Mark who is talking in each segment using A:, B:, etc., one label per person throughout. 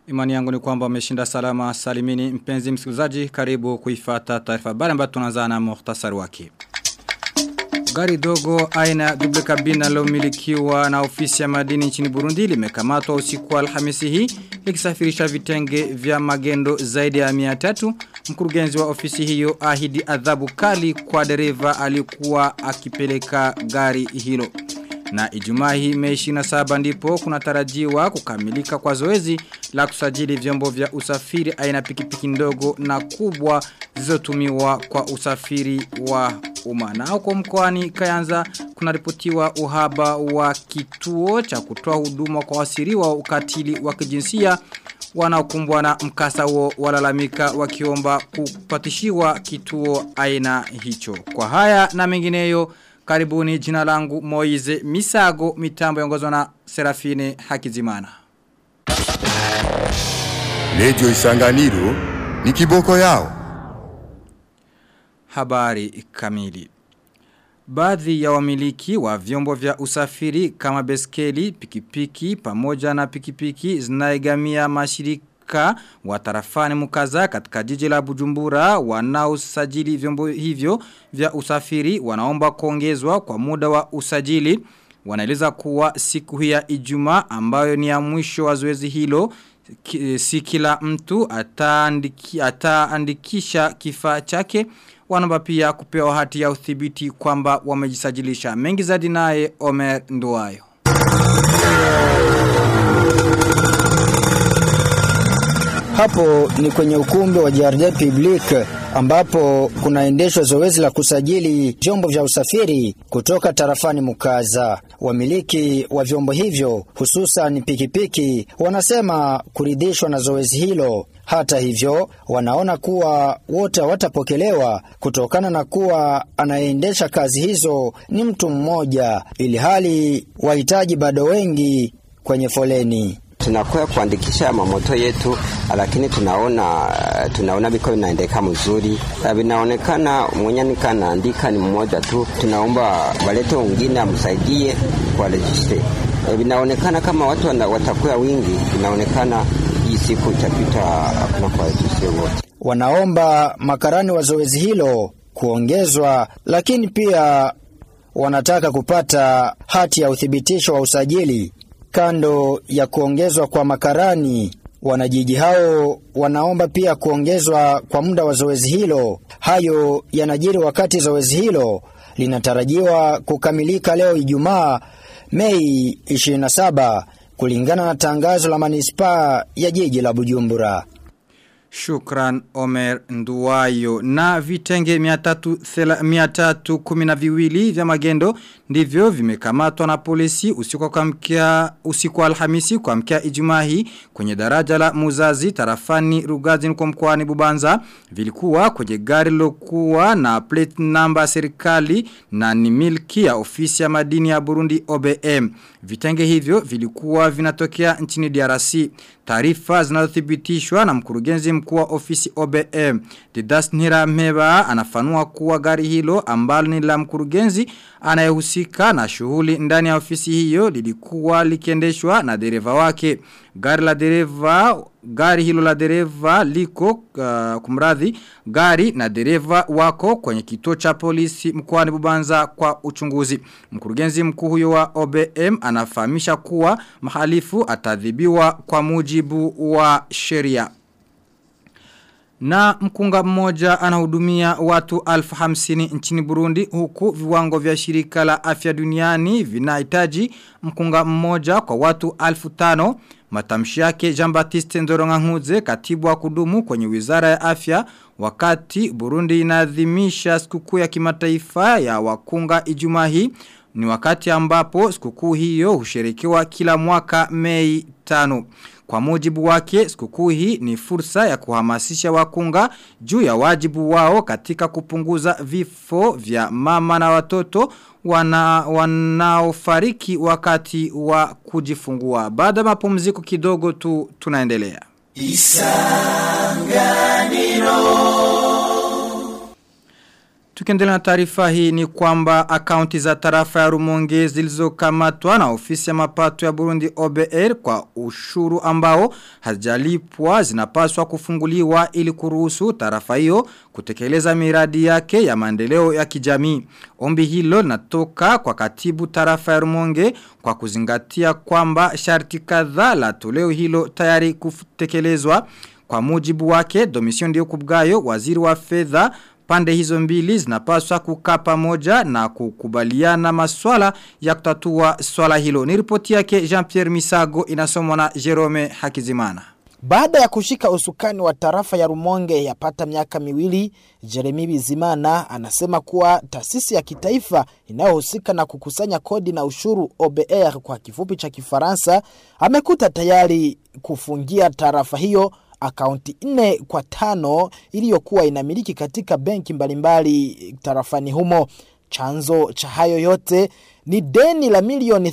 A: Imani yangu ni kwamba umeshinda salama salimini mpenzi msikilizaji karibu kuifata taarifa habari ambayo tunaanza na muhtasari wake. Gari dogo aina ya double cabin linalomilikiwa na ofisi ya madini nchini Burundi limekamatwa usiku wa Alhamisi hii likisafirisha vitenge vya magendo zaidi ya 300. Mkurugenzi wa ofisi hiyo ahidi adhabu kali kwa dereva alikuwa akipeleka gari hilo. Na ijumaa hii mei 27 ndipo kunatarajiwa kukamilika kwa zoezi la kusajili vyombo vya usafiri aina pikipiki ndogo na kubwa zilizotumiwa kwa usafiri wa umma. Na huko mkoani Kayanza kunaripotiwa uhaba wa kituo cha kutoa huduma kwa wasiriwa wa ukatili wa kijinsia wanaokumbwa na mkasa huo walalamika wakiomba kupatishiwa kituo aina hicho. Kwa haya na mengineyo Karibuni jina langu Moize Misago mitambo yongozwa na Serafine Hakizimana.
B: Radio Isanganiro ni kiboko yao.
A: Habari kamili. Baadhi ya wamiliki wa vyombo vya usafiri kama beskeli, pikipiki, pamoja na pikipiki zinaigamia mashirika wa tarafani mukaza katika jiji la Bujumbura wanaosajili vyombo hivyo vya usafiri wanaomba kuongezwa kwa muda wa usajili. Wanaeleza kuwa siku hii ya Ijumaa ambayo ni ya mwisho wa zoezi hilo si kila mtu ataandiki, ataandikisha kifaa chake wanaomba pia kupewa hati ya udhibiti kwamba wamejisajilisha. Mengi zaidi naye Omer Nduwayo.
C: Hapo ni kwenye ukumbi wa Jardin Public ambapo kunaendeshwa zoezi la kusajili vyombo vya usafiri kutoka tarafani Mukaza. Wamiliki wa vyombo hivyo hususan pikipiki wanasema kuridhishwa na zoezi hilo. Hata hivyo, wanaona kuwa wote hawatapokelewa kutokana na kuwa anayeendesha kazi hizo ni mtu mmoja, ili hali wahitaji bado wengi kwenye foleni
D: tunakuwa kuandikisha mamoto yetu, lakini tunaona tunaona biko vinaendeka mzuri, vinaonekana mwenye nikanaandika ni mmoja tu. Tunaomba walete wengine amsaidie kwa registre. Vinaonekana kama watu watakuwa wingi, vinaonekana hii siku itapita hakuna kwa registre wote.
C: Wanaomba makarani wa zoezi hilo kuongezwa, lakini pia wanataka kupata hati ya uthibitisho wa usajili Kando ya kuongezwa kwa makarani, wanajiji hao wanaomba pia kuongezwa kwa muda wa zoezi hilo. Hayo yanajiri wakati zoezi hilo linatarajiwa kukamilika leo Ijumaa Mei 27 kulingana na tangazo la manispaa ya jiji la Bujumbura.
A: Shukran Omer Nduwayo na vitenge miatatu kumina viwili vya magendo ndivyo vimekamatwa na polisi usiku kwa mkia usiku alhamisi kwa mkia ijumahi kwenye daraja la muzazi tarafani rugazi kwa mkoani bubanza vilikuwa kwenye gari lokuwa na plate number serikali na ni milki ya ofisi ya madini ya Burundi OBM vitenge hivyo vilikuwa vinatokea nchini DRC taarifa zinazothibitishwa na mkurugenzi mkuu wa ofisi OBM. Didas Nirameba anafanua kuwa gari hilo ambalo ni la mkurugenzi anayehusika na shughuli ndani ya ofisi hiyo lilikuwa likiendeshwa na dereva wake. Gari la dereva gari hilo la dereva liko uh, kumradhi gari na dereva wako kwenye kituo cha polisi mkoani Bubanza kwa uchunguzi. Mkurugenzi mkuu huyo wa OBM anafahamisha kuwa mahalifu atadhibiwa kwa mujibu wa sheria. Na mkunga mmoja anahudumia watu alfu hamsini nchini Burundi huku viwango vya shirika la afya duniani vinahitaji mkunga mmoja kwa watu alfu tano. Matamshi yake Jean-Baptiste Ndoronganguze katibu wa kudumu kwenye wizara ya afya wakati Burundi inaadhimisha sikukuu ya kimataifa ya wakunga ijumaa hii ni wakati ambapo sikukuu hiyo husherekewa kila mwaka Mei tano. Kwa mujibu wake, sikukuu hii ni fursa ya kuhamasisha wakunga juu ya wajibu wao katika kupunguza vifo vya mama na watoto wana, wanaofariki wakati wa kujifungua. Baada mapumziko kidogo tu tunaendelea. Isanganiro Tukiendelea na taarifa hii ni kwamba akaunti za tarafa ya Rumonge zilizokamatwa na ofisi ya mapato ya Burundi OBR kwa ushuru ambao hazijalipwa zinapaswa kufunguliwa ili kuruhusu tarafa hiyo kutekeleza miradi yake ya maendeleo ya kijamii. Ombi hilo linatoka kwa katibu tarafa ya Rumonge kwa kuzingatia kwamba sharti kadhaa la toleo hilo tayari kutekelezwa. Kwa mujibu wake, Domision ndio kubgayo waziri wa fedha Pande hizo mbili zinapaswa kukaa pamoja na kukubaliana maswala ya kutatua swala hilo. Ni ripoti yake Jean-Pierre Misago inasomwa na Jerome Hakizimana.
E: Baada ya kushika usukani wa tarafa ya Rumonge yapata miaka miwili, Jeremy Bizimana anasema kuwa taasisi ya kitaifa inayohusika na kukusanya kodi na ushuru OBR kwa kifupi cha Kifaransa amekuta tayari kufungia tarafa hiyo akaunti nne kwa tano iliyokuwa inamiliki katika benki mbalimbali tarafani humo. Chanzo cha hayo yote ni deni la milioni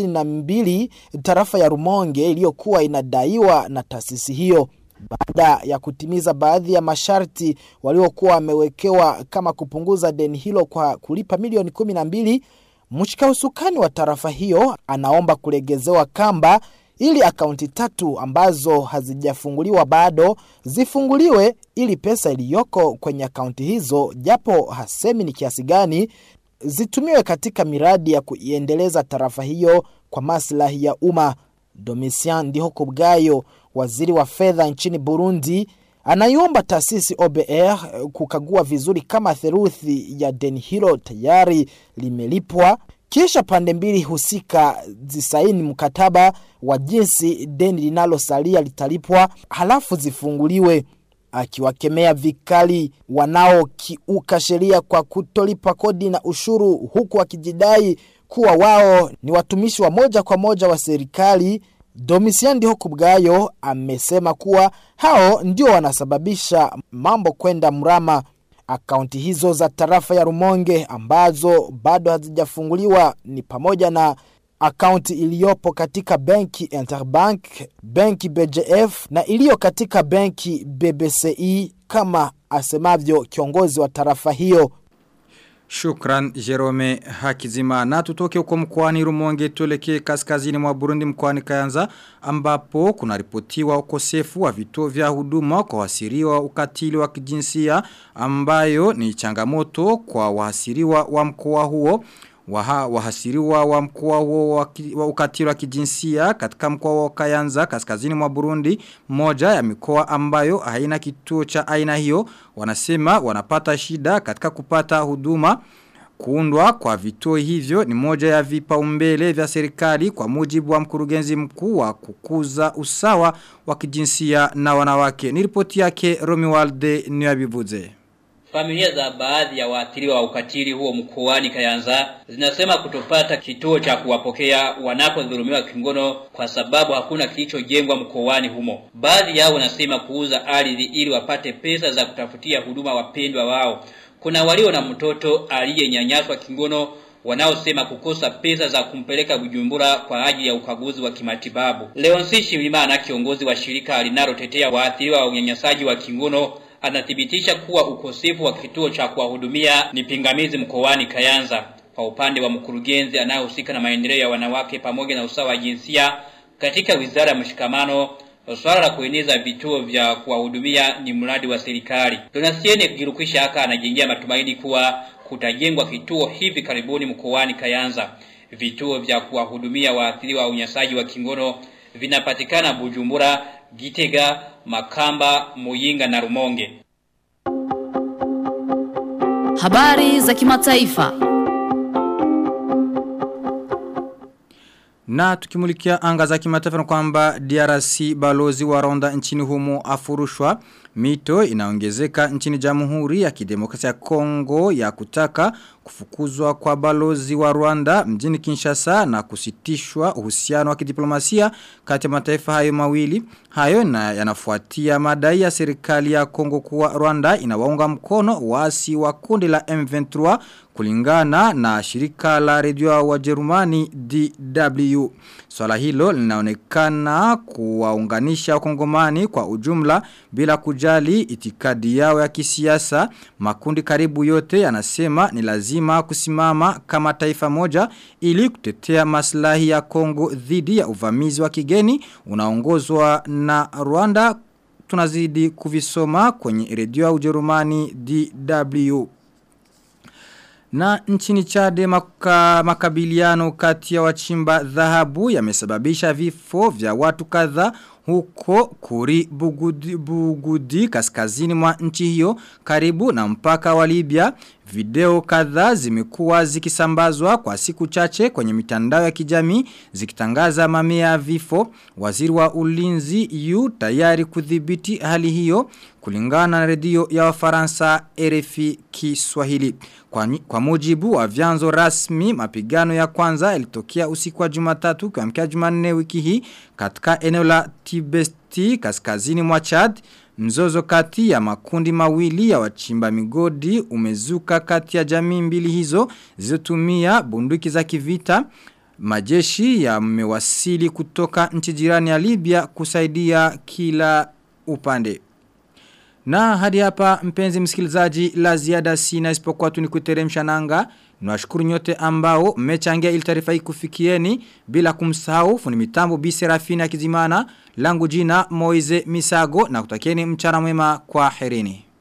E: 32 tarafa ya Rumonge iliyokuwa inadaiwa na taasisi hiyo. Baada ya kutimiza baadhi ya masharti waliokuwa wamewekewa kama kupunguza deni hilo kwa kulipa milioni 12, mshika usukani wa tarafa hiyo anaomba kulegezewa kamba ili akaunti tatu ambazo hazijafunguliwa bado zifunguliwe ili pesa iliyoko kwenye akaunti hizo japo hasemi ni kiasi gani zitumiwe katika miradi ya kuiendeleza tarafa hiyo kwa maslahi ya umma. Domitian Ndihoko Bwayo, waziri wa fedha nchini Burundi, anaiomba taasisi OBR kukagua vizuri kama theruthi ya deni hilo tayari limelipwa kisha pande mbili husika zisaini mkataba wa jinsi deni linalosalia litalipwa halafu zifunguliwe akiwakemea vikali wanaokiuka sheria kwa kutolipa kodi na ushuru huku wakijidai kuwa wao ni watumishi wa moja kwa moja wa serikali Domisian Ndihoku Bwayo amesema kuwa hao ndio wanasababisha mambo kwenda mrama Akaunti hizo za tarafa ya Rumonge ambazo bado hazijafunguliwa ni pamoja na akaunti iliyopo katika benki Interbank, benki BGF na iliyo katika benki BBCI kama asemavyo kiongozi wa tarafa hiyo.
A: Shukran Jerome Hakizima na tutoke huko mkoani Rumonge tuelekee kaskazini mwa Burundi mkoani Kayanza ambapo kuna ripotiwa ukosefu wa vituo vya huduma kwa wasiriwa ukatili wa kijinsia ambayo ni changamoto kwa wahasiriwa wa mkoa huo Waha, wahasiriwa wa mkoa huo wa, wa ukatili wa kijinsia katika mkoa wa Kayanza kaskazini mwa Burundi moja ya mikoa ambayo haina kituo cha aina hiyo wanasema wanapata shida katika kupata huduma Kuundwa kwa vituo hivyo ni moja ya vipaumbele vya serikali kwa mujibu wa mkurugenzi mkuu wa kukuza usawa wa kijinsia na wanawake. Ni ripoti yake Romualde Niyabivuze.
F: Familia za baadhi ya waathiriwa wa ukatili huo mkoani Kayanza zinasema kutopata kituo cha kuwapokea wanapodhulumiwa kingono kwa sababu hakuna kilichojengwa mkoani humo. Baadhi yao wanasema kuuza ardhi ili wapate pesa za kutafutia huduma wapendwa wao. Kuna walio na mtoto aliyenyanyaswa kingono wanaosema kukosa pesa za kumpeleka Bujumbura kwa ajili ya ukaguzi wa kimatibabu. Leonsi Shimimana kiongozi wa shirika linalotetea waathiriwa wa unyanyasaji wa kingono anathibitisha kuwa ukosefu wa kituo cha kuwahudumia ni pingamizi mkoani Kayanza. Kwa upande wa mkurugenzi anayehusika na maendeleo ya wanawake pamoja na usawa wa jinsia katika wizara ya mshikamano Swala la kueneza vituo vya kuwahudumia ni mradi wa serikali. Donasiene Girukwisha haka anajengea matumaini kuwa kutajengwa kituo hivi karibuni mkoani Kayanza. Vituo vya kuwahudumia waathiriwa wa unyanyasaji wa kingono vinapatikana Bujumbura, Gitega, Makamba, Muyinga na Rumonge.
G: Habari za kimataifa.
A: Na tukimulikia anga za kimataifa na kwamba DRC balozi wa Rwanda nchini humo afurushwa mito inaongezeka nchini Jamhuri ya Kidemokrasia ya Kongo ya kutaka kufukuzwa kwa balozi wa Rwanda mjini Kinshasa na kusitishwa uhusiano wa kidiplomasia kati ya mataifa hayo mawili. Hayo na yanafuatia madai ya serikali ya Kongo kuwa Rwanda inawaunga mkono waasi wa kundi la M23 kulingana na shirika la redio wa Jerumani DW. Swala hilo linaonekana kuwaunganisha wakongomani kwa ujumla bila kujali itikadi yao ya kisiasa. Makundi karibu yote yanasema ni lazima kusimama kama taifa moja ili kutetea maslahi ya Kongo dhidi ya uvamizi wa kigeni unaongozwa na Rwanda tunazidi kuvisoma kwenye redio ya Ujerumani DW. Na nchini chade maka, makabiliano kati ya wachimba dhahabu yamesababisha vifo vya watu kadhaa huko kuri bugudi, bugudi kaskazini mwa nchi hiyo karibu na mpaka wa Libya. Video kadhaa zimekuwa zikisambazwa kwa siku chache kwenye mitandao ya kijamii zikitangaza mamia ya vifo. Waziri wa ulinzi yu tayari kudhibiti hali hiyo kulingana na redio ya Wafaransa RFI Kiswahili. Kwa, kwa mujibu wa vyanzo rasmi mapigano ya kwanza yalitokea usiku wa Jumatatu kwa mkia Jumanne wiki hii katika eneo la Tibesti kaskazini mwa Chad. Mzozo kati ya makundi mawili ya wachimba migodi umezuka kati ya jamii mbili hizo zilizotumia bunduki za kivita. Majeshi yamewasili kutoka nchi jirani ya Libya kusaidia kila upande. Na hadi hapa mpenzi msikilizaji la ziada sina isipokuwa tu nikuteremsha nanga. Nwashukuru nyote ambao mmechangia ili taarifa hii kufikieni bila kumsahau fundi mitambo Bi Serafina Kizimana langu jina Moize Misago na kutakieni mchana mwema kwa herini.